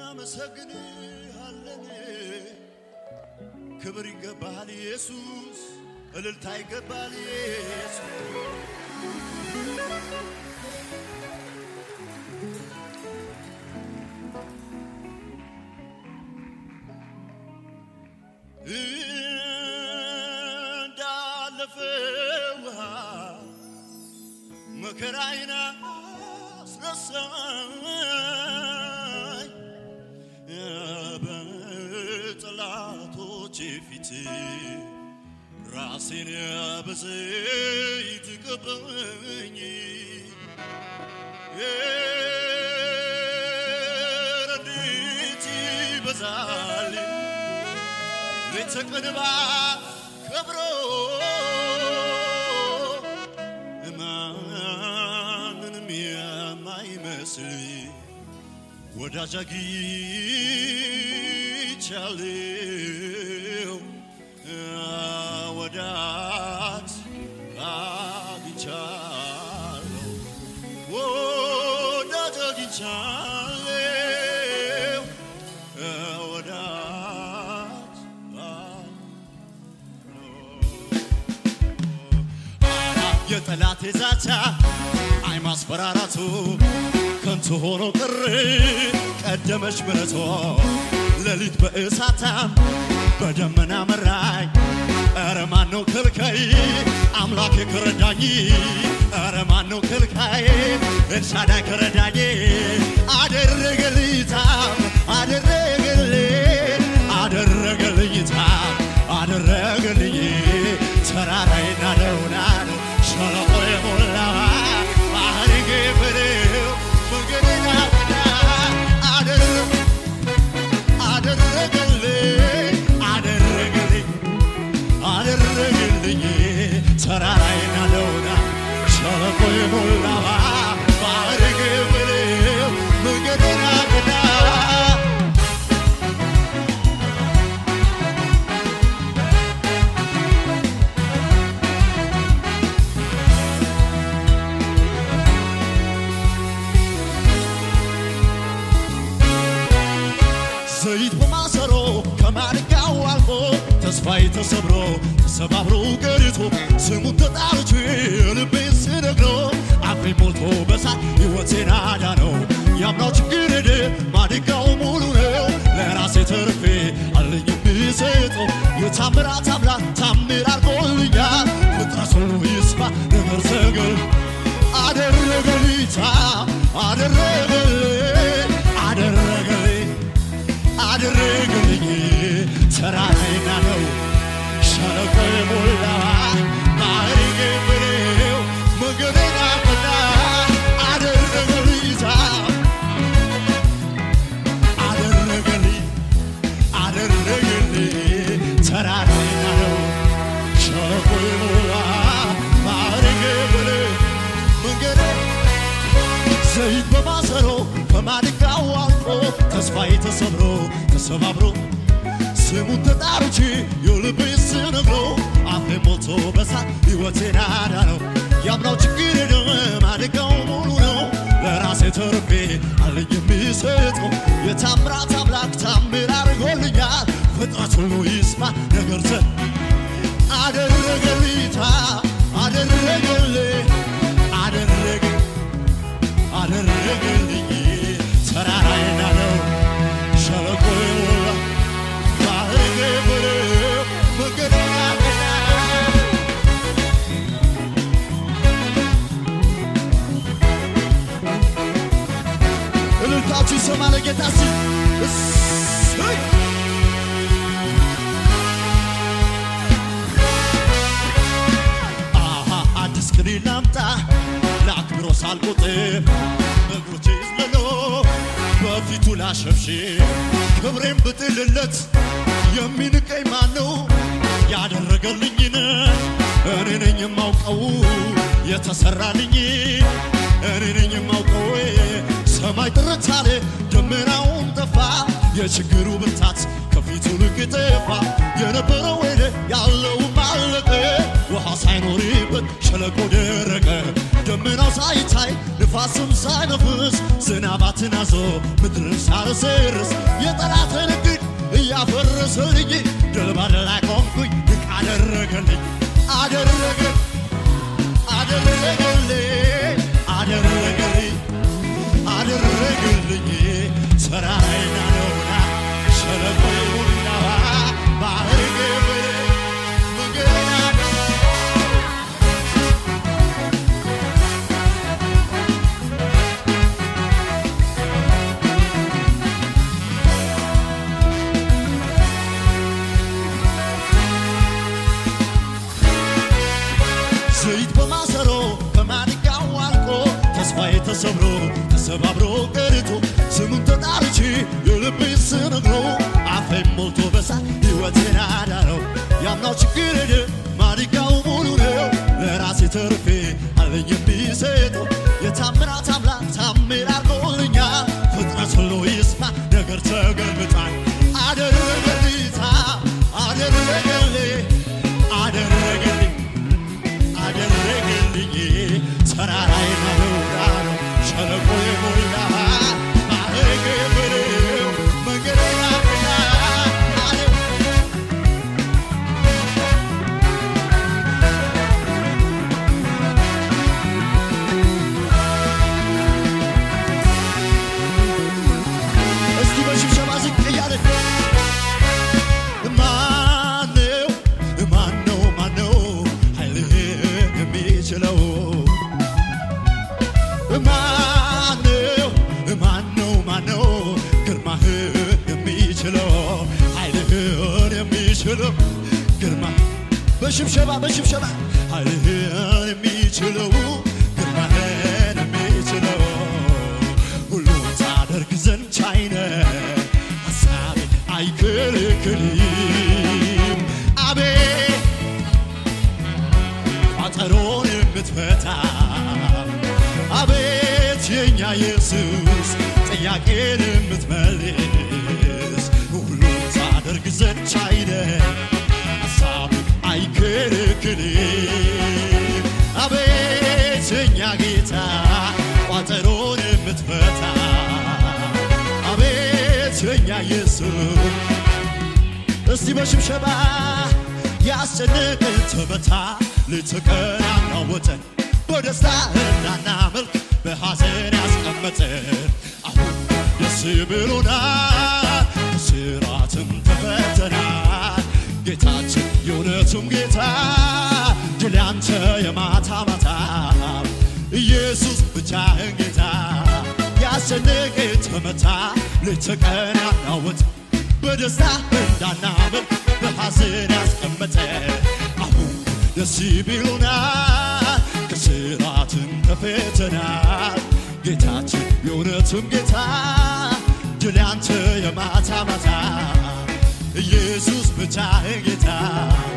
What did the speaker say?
እናመሰግንሃለን። ክብር ይገባሃል ኢየሱስ፣ እልልታ ይገባሃል ኢየሱስ። እንዳለፈ ውሃ መከራዬን አስረሳኝ በጠላቶቼ ፊት ራሴን በዘይት ቀባኝ ረድኤት ይበዛል ሌት ተቀን ባከብሮ ማንንም የማይመስል ወዳጅ አግኝቻለሁ ወዳጅ አግኝቻለሁ ወዳጅ አግኝቻለሁ ወዳጅ የጠላት ዛቻ አይ ማስፈራራቱ ከንቱ ሆኖ ቅር ቀደመች ምሕረቱ ሌሊት በእሳታም በደመና መራኝ። ኧረ ማነው ከልካይ አምላኬ ከረዳኝ? ኧረ ማነው ከልካይ ኤልሻዳይ ከረዳኝ? አደረገልኝ ታም አደረገልኝ አደረገልኝ ታም አደረገልኝ ተራራዬን ናደውና ነው ሸለቆ የሞላ ባህር ገበሬው መንገዴን አቀና አደረግ አደረገልኝ አደረገልኝ አደረገልኝ ተራራዬን ናደውና ሸለቆ የሞላ ባህር ገበሬው መንገዴን አቀና ዘይት በማሰሮ ከማድጋው አልፎ ተስፋዬ ተሰብሮ ተሰባብሮ ቀርቶ ስሙን ተጣርቼ ልቤን ስነግረው አፌ ሞልቶ በሳት ሕይወቴን አዳነው። ያምናው ችግር ሄደ ማድጋው ሙሉ ነው። ለራሴ ተርፌ አለኝ የምሰጠው የታምራት አምላክ ታምር አድርጎልኛል። ፍጥረት ሁሉ ይስማ ነገር ዘገል አደረገልኝ ታ አደረገልኝ አደረገልኝ አደረገልኝ ተራራዬን ናደው ሸለቆ የሞላ ባህር ገበሬው መንገዴን አቀና አደረገልኝ ታ አደረገልኝ አደረገልኝ ተራራዬን ናደው ሸለቆ የሞላ ባህር ገበሬው መንገዴን ዘይት በማሰሮ ከማድጋው አልፎ ተስፋዬ ተሰብሮ ተሰባብሮ ስሙን ተጣርቼ የልቤን ስነግረው አፌ ሞልቶ በሳት ሕይወቴን አዳነው። ያምናው ችግር የለም ማድጋው ሙሉ ነው። ለራሴ ተርፌ አለኝ የሚሰጠው የታምራት አምላክ ታምር አድርጎልኛል። ፍጥረት ሁሉ ይስማ ነገር ዘ አደረገልኝ ታ አደረገልኝ አደረገ አደረገልኝ ተራራዬን ናደው ሸለቆ የሞላ ባህር ገበሬው መንገዴን አቀና እልልታችሁ ይሰማ ለጌታ ሲል እሰይ አሃ አዲስ ቅኔ ላምጣ ለአክብሮ ሳልቆጥር እግሮቼ ይዝለሎ በፊቱ ላሸብሽብ ክብሬን ብጥልለት የሚንቀኝ ማን ነው? ያደረገልኝን እኔ ነኝ የማውቀው የተሰራልኝ እኔ ነኝ የማውቀው ሰማይ ጥርት አለ ደመናውን ጠፋ የችግሩ ብርታት ከፊቱ ልክ ጠፋ የነበረው ሄደ ያለውም አለቀ ውሃ ሳይኖርበት ሸለቆ ደረቀ ደመናው ሳይታይ ንፋስም ሳይነፍስ ዝናባትን አዞ ምድርን ሳረሰርስ የጠላትን እቅድ እያፈረሰልኝ ድል ባለ ላይ ቆምኩኝ ድንቅ አደረገልኝ አደረገ አደረገልኝ አደረገልኝ አደረገልኝ ተራራዬን አለውና ሸለቆ ሙላዋ ባህር ገበሬ መንገዴን አደ ዘይት በማሰሮ ከማድጋው አልቆ ተስፋዬ ተሰብሮ ተሰባብሮ ቀርቶ ስሙን ተጣርቼ የልቤ ስነግሮ አፌን ሞልቶ በሳት ሕይወቴን አዳረው ያምናው ችግር ሄደ ማድጋው ሙሉ ነው ለራሴ ተርፌ አለኝ የሚሰጠው የታምራት አምላክ ታምር አድርጎልኛል ፍጥረት ሁሉ ይስማ ነገር ተገልብጧል አደረገልኝ አደረገልኝ አደረገልኝ አደረገልኝ ተራራዬን አበራለሁ ሸለቆ የሞላ ባህር ገበሬው መንገዴን አቀና አለ እስቲ በሽብሸባ ዝቅ እያለ ማነው ማነው ማነው ኃይልህን የሚችለው ማነው ማነው ማነው ግርማህን የሚችለው ኃይልህን የሚችለው ግርማ በሽብሸባ በሽብሸባ ኃይልህን የሚችለው ግርማህን የሚችለው ሁሉን ታደርግ ዘንድ ቻይነ ሐሳቤ አይከለክልም አቤት ቋጠሮን የምትፈታ አቤት የኛ ኢየሱስ ጥያቄን የምትመልስ ሁሉን ታደርግ ዘንድ ቻይነ ሐሳብ አይከለክልም አቤት የኛ ጌታ ቋጠሮን የምትፈታ አቤት የኛ ኢየሱስ እስቲ በሽብሸባ ያስጨነቀን ተመታ ልትቀን አናወጠን በደስታ እንዳናመልክ በሐዘን ያስቀመጠን አሁን ደስ ብሎናል ከስራትም ተፈተናል ጌታችን የእውነቱም ጌታ ድል ያንተ የማታ ማታ ኢየሱስ ብቻህን ጌታ ያስጨነቀ ተመታ ልትቀን ያናወጥ በደስታ እንዳናመልክ በሐዘን ያስቀመጠ አሁን ደስ ብሎናል ከስራትም ተፈተናል ጌታችን የእውነትም ጌታ ድል ያንተ የማታ ማታ ኢየሱስ ብቻህን ጌታ